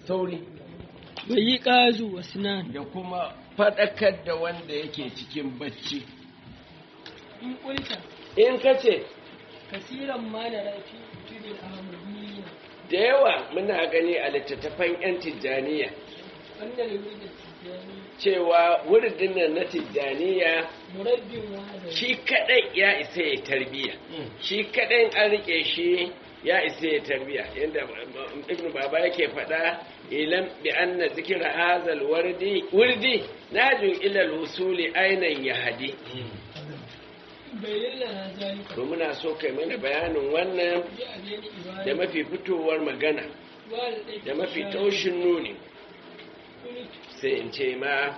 sauri bai yi ƙazu wa sinan da kuma faɗakar da wanda yake cikin bacci in ƙulta in ka ce kasiran ma da rafi tudin ahmadiyya da yawa muna gani a littattafan 'yan tijjaniya wanda da wuri da tijjani cewa wuridin nan na tijjaniya murabbin wahada shi kadai ya isa ya tarbiya shi kadai an rike shi ya isa ya tarbiya yadda ibn baba yake faɗa ilam bi anna zikra hazal wardi wurdi najun ila al-usuli ainan yahdi bayyana na zalika to muna so kai mana bayanin wannan bi a zai ibada da mafi fitowar magana wa da ɗai da mafi taushin nuni kuni sai in ce ma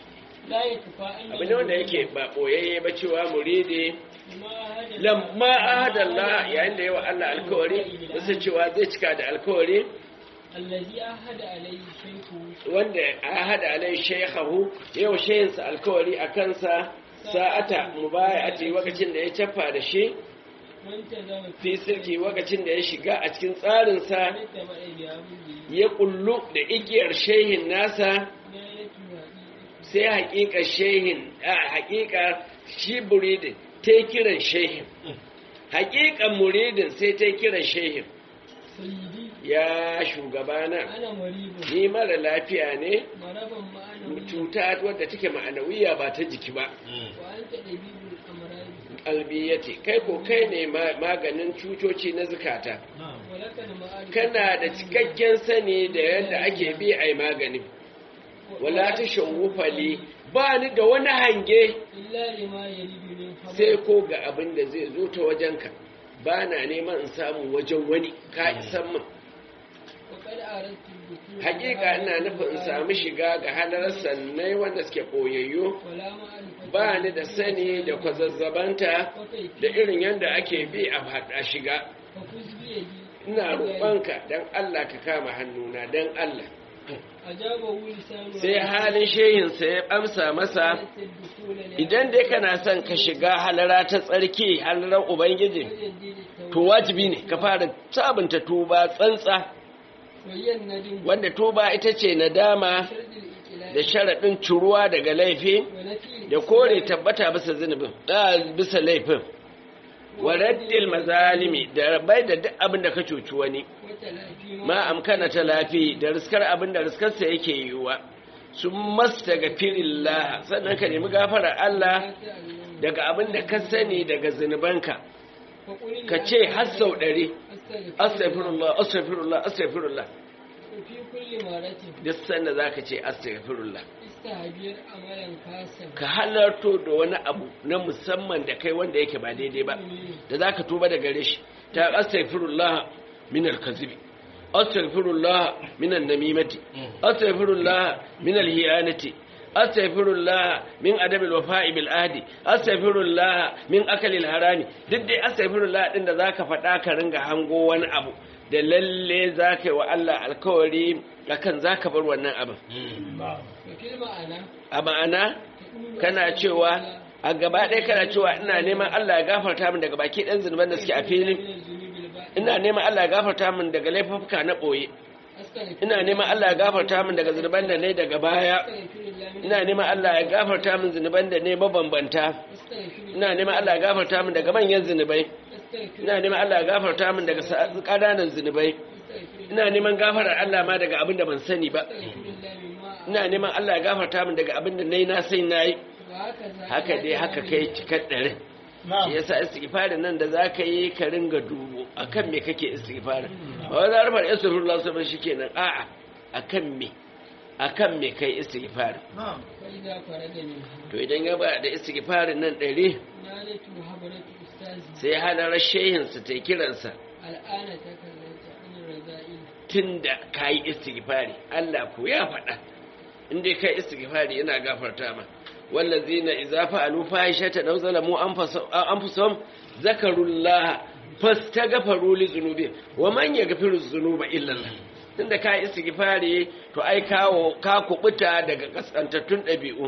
la ya tufa an abu ne wanda yake ba boyayye ba cewa muridi ma hada lamma ahadallah yayin da yawa Allah alkawari bisa cewa zai cika da alkawari allazi ahada alayhi shaykhu wanda ahada alai shaykhahu yau shayinsa alkawari a kansa sa'ata mubayati lokacin da ya cafa da shi wanta zama fi sirki lokacin da ya shiga a cikin tsarinsa da ma'aibi abin da ya kullu da igiyar shehin nasa ya yi tuwaɗi sai haƙiƙa shehin a haƙiƙa shi muridin ta yi kiran shehin haƙiƙan muridin sai ta yi kiran shehin sayyidi ya shugabana ana maribin ni mara lafiya ne maraban ma'ana cuta wadda take ma'anawiya ba ta jiki ba wa an ta ɗabibin amurari albiyati kai ko kai ne ma- maganin cutoci na zukata walaka da ma'ari kana da cikakken sani da yadda ake bi a yi magani wala ta shawufali ba ni da wani hange illa lima ya ribi min sai ko ga abin da zai zo ta wajenka ba na neman in samu wajen wani ka isan min wa kada a rasu buku hakika ina nufin in samu shiga ga halarar sannai wanda suke koyayyo wala ma'arifa ba ni da sani da kwazazzabanta da irin yadda ake bi a haɗa shiga fa kuzbi ya ji ina roƙonka don Allah ka kama hannuna don Allah ajaba wuli sanu sai halin shehinsa ya amsa masa idan dai kana son ka shiga halara ta tsarki halarar ubangiji to wajibi ne ka fara sabunta tuba tsantsa wayyan nadin wanda tuba ita ce nadama shardil ikilal da sharaɗin curuwa daga laifi wa nafi da kore tabbata bisa zunubin a bisa laifin wa raddil mazalimi da bai da duk abin da ka cuci wani wata lafi ma amkana ta lafi da riskar abin da riskarsa yake yiwuwa sun masta ga firillah sannan ka nemi gafarar Allah daga abin da ka sani daga zunubanka ka ce har sau ɗari astaghfirullah astaghfirullah astaghfirullah fi kulli maratin duk sanda za ka ce astaghfirullah istahabiyar amalan kasan ka halarto da wani abu na musamman da kai wanda yake ba daidai ba da za ka tuba da gare shi ta astaghfirullah min al-kazibi astaghfirullah min an-namimati astaghfirullah min al-hiyanati astaghfirullah min adab al-wafa'i bil ahdi astaghfirullah min akali al-harami duk dai astaghfirullah din da zaka faɗa ka ringa hango wani abu da lalle zaka yi wa Allah alkawari akan zaka bar wannan abin wa fil ma'ana a ma'ana kana cewa a gaba ɗaya kana cewa ina neman Allah ya gafarta min daga baki ɗan zunuban da suke a fili ina neman Allah ya gafarta min daga laifuka na ɓoye ina neman Allah ya gafarta min daga zunuban da ne daga baya ina neman Allah ya gafarta min zunuban da ne mabambanta ina neman Allah ya gafarta min daga manyan zunubai ina neman Allah ya gafarta min daga sa- ƙananan zunubai ina neman gafarar Allah ma daga abin da ban sani ba ina neman Allah ya gafarta min daga abin da nayi na sai nayi haka dai haka kai cikar ɗarin shi yasa istighfarin nan da zaka yi ka ringa dubo akan me kake istighfarin ba wai zarfar astaghfirullah sabon shikenan a'a akan me akan me kai istighfarin فإذا فرد منها to idan ya ba da istighfarin nan ɗari نالته حضرة أستاذي sai halarar shehinsa ta kiransa الآن تكلمت عن الرذائل tunda ka yi istighfari Allah ko ya faɗa inda kai istighfari yana gafarta ma wallazina idza fa'alu fahishatan aw zalamu anfusahum zakarullah fastaghfiru li dhunubi wa man yaghfiru dhunuba illa Allah tunda ka yi istighfari to ai kawo ka kubuta daga kaskantattun ɗabi'u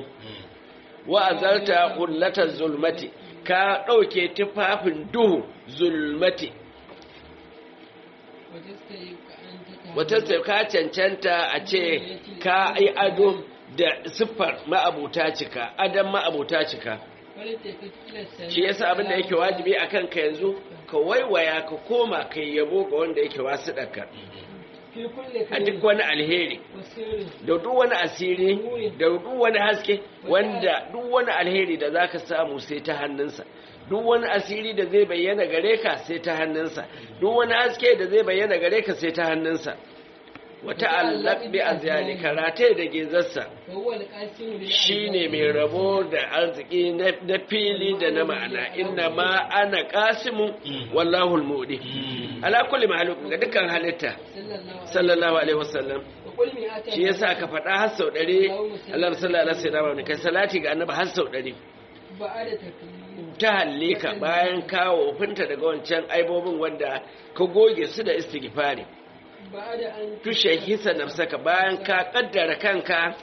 wa azalta qullata zulmati ka ɗauke tufafin duhu zulmati وتستيق أن wata ka cancanta a ce ka yi ado da siffar ma'abuta cika adon ma'abuta cika shi yasa abin da yake wajibi a kanka yanzu ka waiwaya ka koma ka yabo ga wanda yake wasu ɗaka a duk wani alheri da duk wani asiri da duk wani haske wanda duk wani alheri da zaka samu sai ta hannunsa duk wani asiri da zai bayyana gare ka sai ta hannunsa duk wani haske da zai bayyana gare ka sai ta hannunsa wata allak bi azyali karate da gezarsa shine mai rabo da arziki na fili da na ma'ana inna ma ana qasimu wallahu almudi ala kulli mahluk ga dukkan halitta sallallahu alaihi wasallam shi yasa ka faɗa har sau ɗari Allah sallallahu alaihi wasallam kai salati ga annabi har sau ɗari ta halle ka bayan kawo finta daga wancan aibobin wanda ka goge su da istighfari tushe hisa nafsaka bayan ka kaddara kanka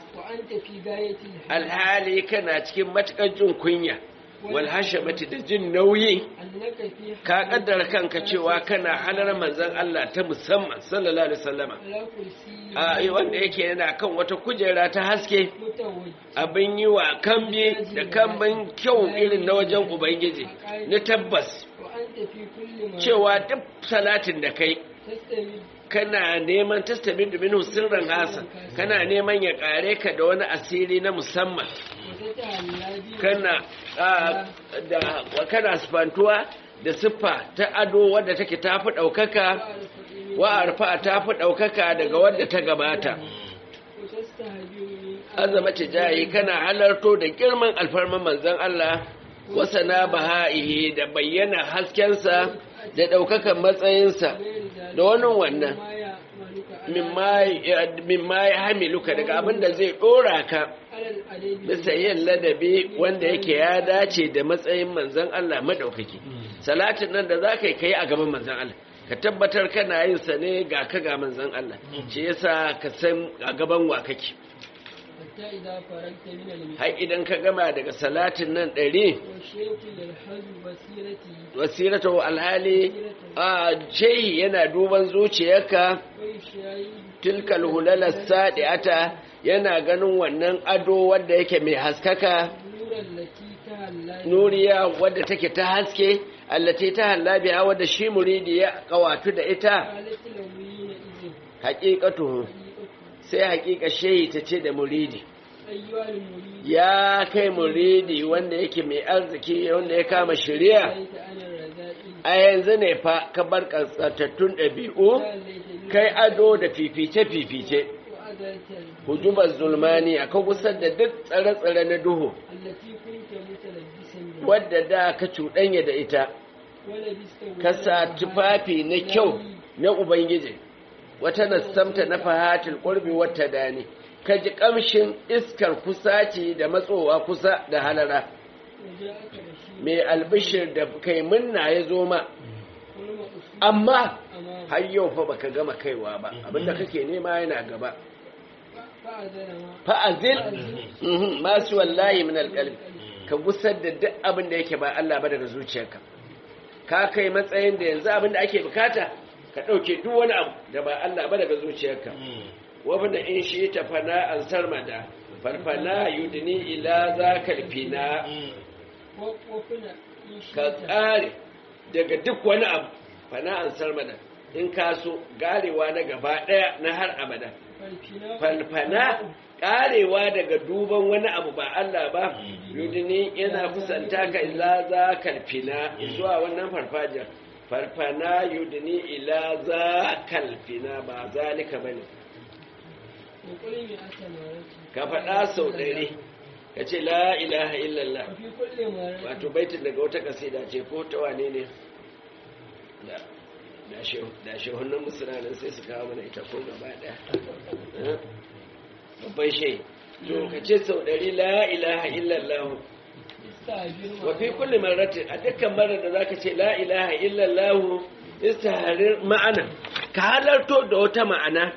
alhali kana cikin matukar jin kunya wal hashamati da jin nauyi ka kaddara kanka cewa kana halar manzon Allah ta musamman sallallahu alaihi wasallama a wanda yake yana kan wata kujera ta haske abin yi wa kambi da kambin kyau irin na wajen ubangiji na tabbas cewa duk salatin da kai kana neman tastabin domin sirran hasan kana neman ya kare ka da wani asiri na musamman kana da kana sifantuwa da siffa ta ado wadda take tafi ɗaukaka wa arfa tafi ɗaukaka daga wadda ta gabata azama jayi kana halarto da girman alfarman manzon Allah wasana baha'ihi da bayyana haskensa da ɗaukakan matsayinsa da wani wannan mimma ya hamiluka daga abin da zai ɗora ka bisa yin ladabi wanda yake ya dace da matsayin manzan Allah maɗaukaki salatin nan da za ka yi kai a gaban manzan Allah ka tabbatar kana yin sa ne ga ka ga manzan Allah shi yasa ka san a gaban wa kake har idan ka gama daga salatin nan ɗari wasirata alhali a shehi yana duban zuciyarka tilkal hulalar sadi'ata yana ganin wannan ado wadda yake mai haskaka nuriya wadda take ta haske allati ta hallabiya wadda shi muridi ya kawatu da ita haƙiƙatu sai haƙiƙa shehi ta ce da muridi ya kai muridi wanda yake mai arziki wanda ya kama shirya a yanzu ne fa ka bar ƙasatattun ɗabi'u kai ado da fifice-fifice hujubar zulmani a gusar da duk tsare-tsare na duhu wadda da ka cuɗanya da ita ka sa tufafi na kyau na ubangiji wata nassamta na fahatul ƙurbi wata dani ka ji ƙamshin iskar kusaci da matsowa kusa da halara mai albishir da kai munna ya zo ma amma har yau fa baka gama kaiwa ba abinda kake nema yana gaba fa'azil masu wallahi min alƙalbi ka gusar da duk abin da yake ba Allah ba daga zuciyarka ka kai matsayin da yanzu abin da ake bukata ka ɗauke duk wani abu da ba Allah ba daga zuciyarka wabda in shi ta fana an sarmada farfana yudini ila za kalfina ka ƙare daga duk wani abu fana an sarmada in ka so garewa na gaba ɗaya na har abada falfana ƙarewa daga duban wani abu ba Allah ba yudini yana kusanta ka ila za kalfina zuwa wannan farfajiyar farfana yudini ila za kalfina ba zalika bane ka faɗa sau ɗari ka ce la ilaha illallah wato baitin daga wata kasida ce ko ta wane ne da shehunan musulmanin sai su kawo mana ita ko gaba ɗaya babban shai to ka ce sau ɗari la ilaha illallah wa fi kulli marratin a dukkan marar da zaka ce la ilaha illallah istaharir ma'ana ka halarto da wata ma'ana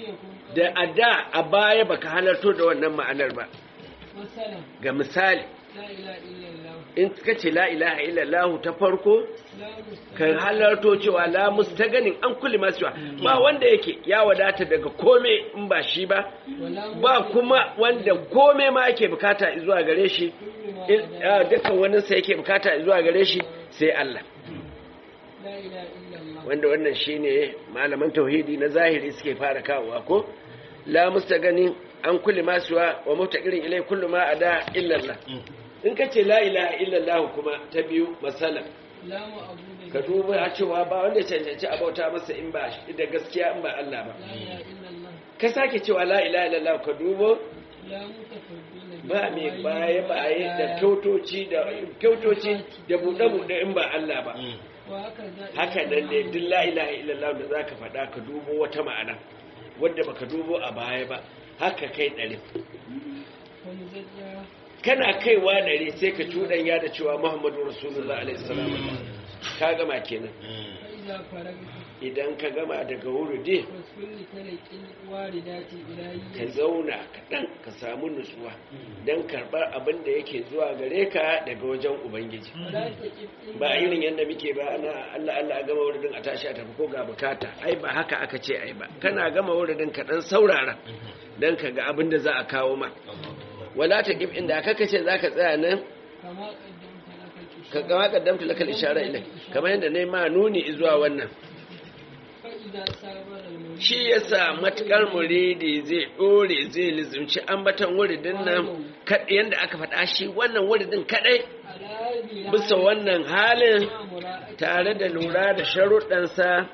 da a da a baya baka halarto da wannan ma'anar ba ga misali la ilaha illallah in ka ce la ilaha illallah ta farko la musta kan halarto cewa la mustaganin an kulli masu ba wanda yake ya wadata daga kome in ba shi ba wala ba kuma wanda kome ma yake bukata zuwa gare shi in- ah, dukkan waninsa yake bukata zuwa gare shi sai Allah la ilaha illallah wanda wannan shine malaman tauhidi na zahiri suke fara kawowa ko la mustaganin an kulli masu wa mutaqirin ilai kullu ma ada illa Allah in kace la ilaha illallah kuma ta biyu masalan la ma'budu ka duba a cewa ba wanda ya cancanci a bauta masa in ba da gaskiya in ba Allah ba la ilaha illallah ka sake cewa la ilaha illallah ka dubo la mutafaddila ba mai baya baye da kyautoci da kyautoci da buɗe buɗe in ba Allah ba wa haka za haka nan ne duk la ilaha illallah da zaka faɗa ka dubo wata ma'ana wadda baka dubo a baya ba haka kai ɗari wa muzajja kana kaiwa ɗari sai ka cuɗanya da cewa Muhammadu Rasulullah alaihi salam ka gama kenan fa iza faragta idan ka gama daga wurudi wasfulli talaqin waridati ilahi ka zauna kaɗan ka samu nutsuwa don karɓar abin da yake zuwa gare ka daga wajen ubangiji wala taqif ba irin yadda muke ba ana allah allah a gama wuridin a tashi a tafi ko ga bukata ai ba haka aka ce ai ba kana gama wuridin ka ɗan saurara don ka ga abin da za a kawo ma wala ta kif inda aka kace za ka tsaya nan kama qaddamta laka ka gama kaddamta lakal ishara ilai kamar yadda na yi ma nuni zuwa wannan fa iza sabara al shi yasa matukar muridi zai dore zai lizumci ambatan wuridin nan kaɗai yadda aka faɗa shi wannan wuridin kaɗai ala bi bisa wannan halin mura'ati tare da lura da sharuɗansa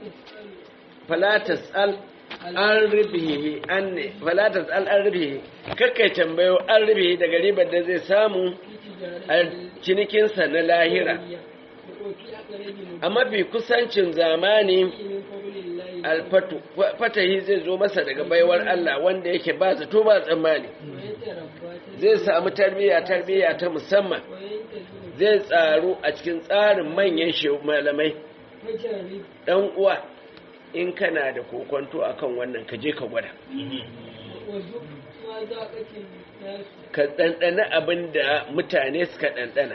fala tasal falatas al an rubihi an ne falatas al an rubihi kakkai tambayo an rubihi daga ribar da zai samu a cinikinsa na lahira a mafi kusancin zamani alfatu fatahi zai zo masa daga baiwar Allah wanda yake ba zato ba tsammani zai samu tarbiyya tarbiyya ta musamman zai tsaro a cikin tsarin manyan shehu malamai dan uwa in kana da kokonto akan wannan ka je ka gwada ka ɗanɗana abin da mutane suka ɗanɗana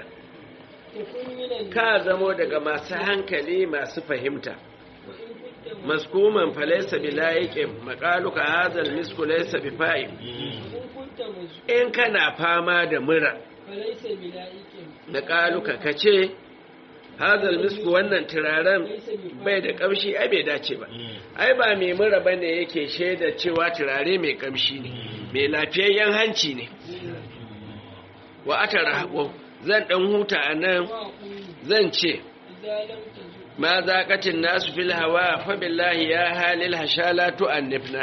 ka zamo daga masu hankali masu fahimta maskuman falaisa bi layiqin maqaluka hazal misku laysa bi fa'im in kana fama da mura maqaluka kace hazal misku wannan turaren bai da kamshi ai bai dace ba ai ba mai mura bane yake shaida cewa turare mai kamshi ne mai lafiyayyen hanci ne wa atara zan dan huta anan zan ce ma zaƙatin nasu fil hawa fa billahi ya halil hashala tu'annifna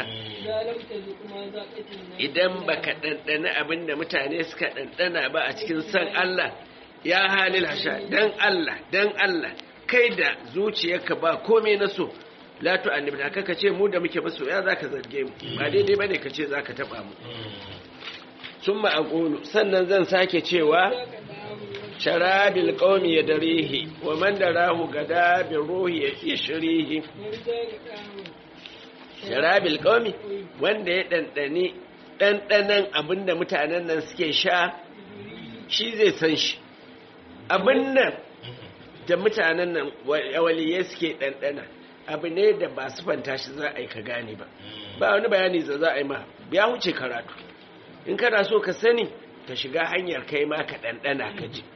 idan baka ɗanɗana abin da mutane suka ɗanɗana ba a cikin san Allah ya halil hasha dan Allah dan Allah kai da zuciyarka ba komai na so la tu'annifna kaka ce mu da muke maso ya zaka zarge mu ba daidai bane ka ce zaka taba mu summa aqulu sannan zan sake cewa sharabil qaumi yadrihi wa man darahu gada bi ruhi yashrihi sharabil qaumi wanda ya dandane dandanan abinda mutanen nan suke sha shi zai san shi abin nan da mutanen nan waliyai suke dandana abu ne da ba su fanta shi za a yi ka gane ba ba wani bayani da za a yi ma ya wuce karatu in kana so ka sani ka shiga hanyar kai ma ka ɗanɗana ka ji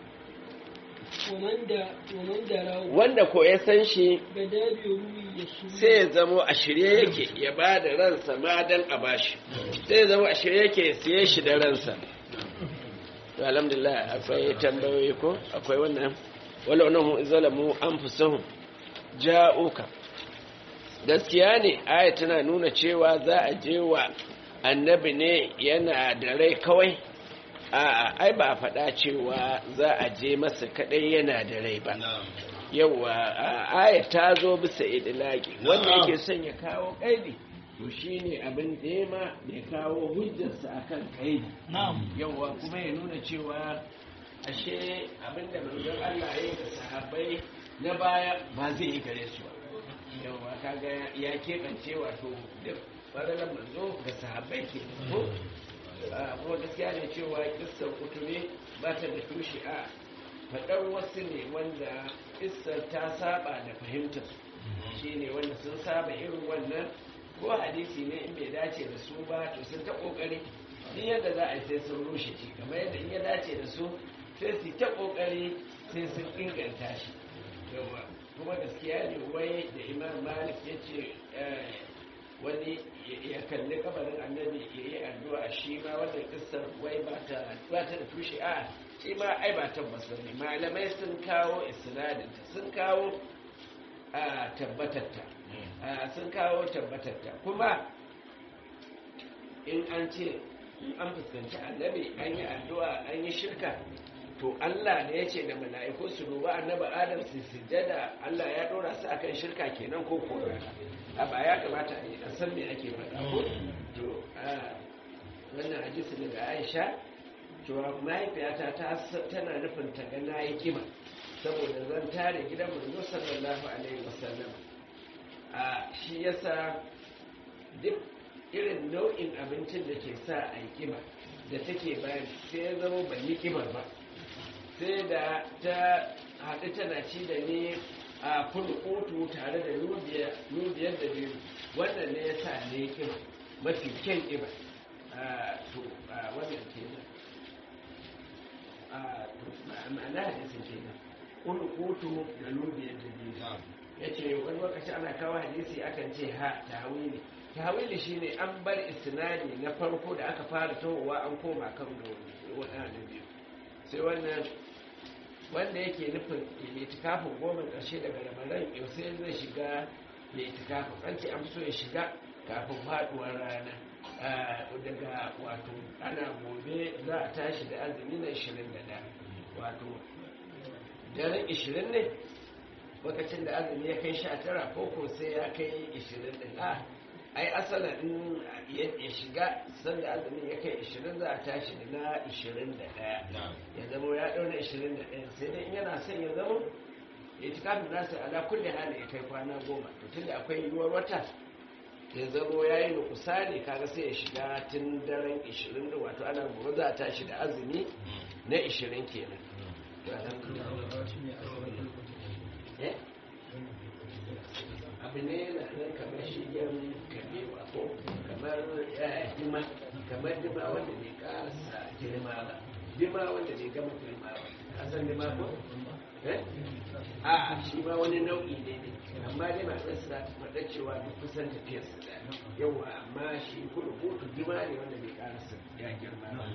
wanda ko ya san shi sai ya zamo a shirye yake ya ba da ransa ma don a bashi sai ya zamo a shirye yake ya siye shi da ransa alhamdulillah akwai tambayoyi ko akwai wannan wala wannan zalamu anfusahum ja'uka gaskiya ne aya tana nuna cewa za a je wa annabi ne yana da rai kawai a'a ai ba faɗa cewa za a je masa kadai yana da rai ba yawa aya ta zo bisa idilaki wanda yake son ya kawo kaidi to shine abin da ya kawo hujjarsa akan kaidi yawa kuma ya nuna cewa ashe abin da manzon Allah ya yi da sahabbai na baya ba zai yi gare su ba yawa kaga ya keɓance wato da faralar manzo ga sahabbai ke ko kuma gaskiya ne cewa kissar kutume ba ta da tushe a faɗar wasu ne wanda kissar ta saba da fahimtar shi ne wanda sun saba irin wannan ko hadisi ne in bai dace da su ba to sun ta kokari duk yadda za a yi sai sun rushe shi kamar yadda in ya dace da su sai su ta kokari sai sun inganta shi yawa kuma gaskiya ne wai da imam malik ya ce wani ya kalli kabarin annabi ya yi addu'a shi ma wannan kissar wai ba ta da tushe a shi ma ai ba tabbas ba ne malamai sun kawo isnadinta sun kawo a tabbatatta sun kawo tabbatatta kuma in an ce an fuskanci annabi an yi addu'a an yi shirka to Allah ne ya ce da mala'iku su duba annabi Adam su sujjada Allah ya dora su akan shirka kenan ko ko a ba ya kamata a yi a san me ake faɗa ko to wannan hadisi ne ga Aisha cewa mahaifiyata ta tana nufin ta ga nayi kima saboda zan tare gidan manzo sallallahu alaihi wasallam a shi yasa duk irin nau'in abincin da ke sa a yi kima da take bayan sai ya zama ban yi kimar ba sai da ta haɗu tana ci da ni a fulkotu tare da lubiyar da biyu wannan ne ya sa ne kima mafi kyan kima to wannan kenan ma'ana hadisin kenan fulkotu da lubiyar da biyu ya ce wani lokaci ana kawo hadisi akan ce ha tawili tawili shine an bar istinadi na farko da aka fara tohowa an koma kan waɗanda biyu sai wannan wanda yake nufin itikafin goma ƙarshe daga ramadan yau sai zai shiga da itikafin an ce an so ya shiga kafin faɗuwar rana daga wato ana gobe za a tashi da azumi na 21 wato daren 20 ne lokacin da azumi ya kai 19 ko ko sai ya kai 20 din a ai asala in ya shiga sanda azumin ya kai 20 za a tashi da na 21 ya zama ya dauna 21 sai dai in yana son ya zama ya ci kafin nasa ala kulle hali ya kai kwana goma to tunda akwai yiwuwar wata ya zama ya yi nukusa ne kaga sai ya shiga tun daren 20 da wato ana gobe za a tashi da azumi na 20 kenan abu ne na nan kamar shigen kabewa ko kamar dima kamar dima wanda bai kasa girma ba dima wanda bai gama girma ba kasan dima ko a shi ma wani nau'i ne ne amma dai ba zai sa ta faɗa cewa duk kusan tafiyar su da yawa amma shi kudu kudu dima ne wanda bai kasa ya girma ba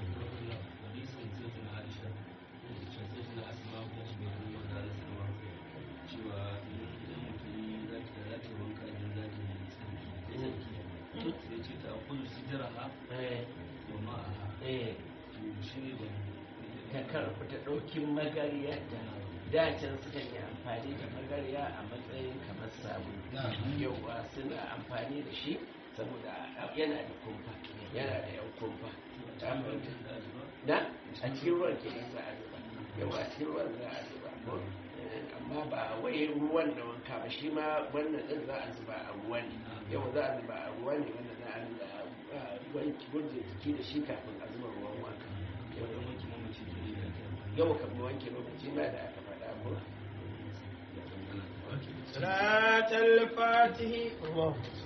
ta karfi ta ɗaukin magariya da dacin suka yi amfani da magariya a matsayin kamar sabu yauwa suna amfani da shi saboda yana da kumfa yana da yan kumfa na a cikin ruwan ke za a zuba yawa a cikin ruwan za a zuba amma ba wai ruwan da wanka ba shi ma wannan din za a zuba a ruwa ne yau za a zuba a ruwa ne wanda za a zuba wanki gurje jiki da shi kafin a zuba ruwan wanka yau kamar wanke lokaci ma da aka faɗa ko صلاة الفاتح